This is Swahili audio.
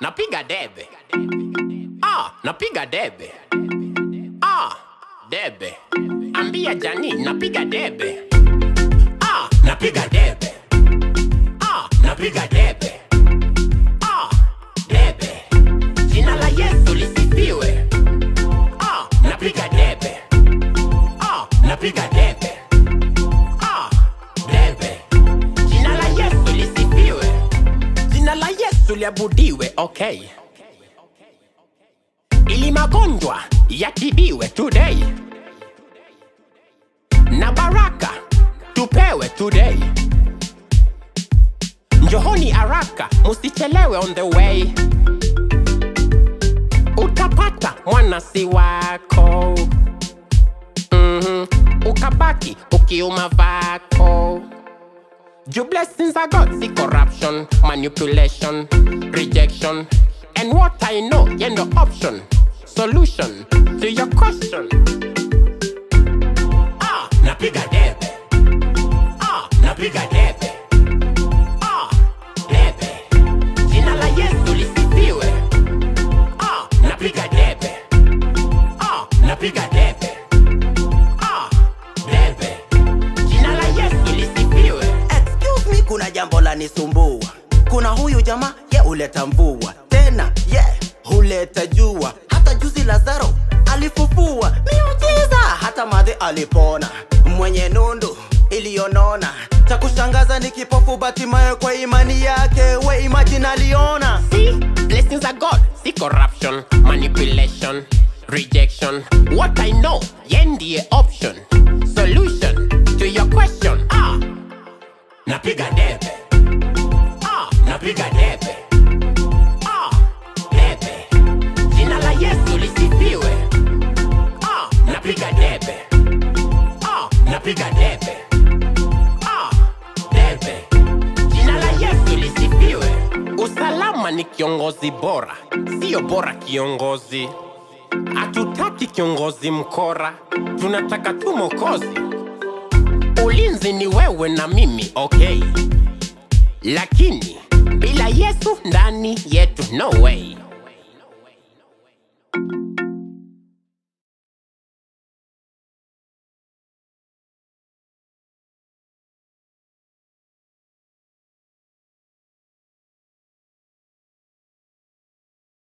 napiga debe. Ah, napiga debe. Ah, debe. Ambia Jani, napiga debe. Ah, napiga debe. Ah, napiga debe. Ah, debe. Jina la Yesu lisifiwe. Ah, napiga debe. Ah, napiga debe. Ah, debe. Jina la Yesu lisifiwe. Jina la Yesu liabudiwe, okay. Ili magonjwa yatibiwe today. Na baraka tupewe today. Njohoni haraka, musichelewe on the way. Utapata mwanasi wako mm ukabaki ukiuma vako. Your blessings are God, see corruption, manipulation, rejection. And what I know, you know, option, solution to your question. Ah, napiga debe. Ah, napiga debe. Ah, debe. Jina la Yesu lisifiwe. Ah, napiga debe. Ah, napiga debe. Ah, debe. Jina la Yesu lisifiwe. Excuse me, kuna jambo la nisumbua. Kuna huyu jamaa ye huleta mvua tena ye yeah, huleta jua. Hata juzi Lazaro alifufua miujiza, hata madhi alipona. Mwenye nundu iliyonona, cha kushangaza ni kipofu Batimayo kwa imani yake, we imagine aliona. See, blessings are God. See corruption, manipulation, rejection. What I know, yendie option, solution to your question. Ah, napiga debe. Ah, napiga debe. Ah, debe. Jina la Yesu lisifiwe. Ah, napiga debe. Ah, napiga debe. Ah, debe. Jina la Yesu lisifiwe. Usalama ni kiongozi bora, sio bora kiongozi. Hatutaki kiongozi mkora, tunataka tu mokozi. Ulinzi ni wewe na mimi, okay, lakini bila Yesu ndani yetu, no way.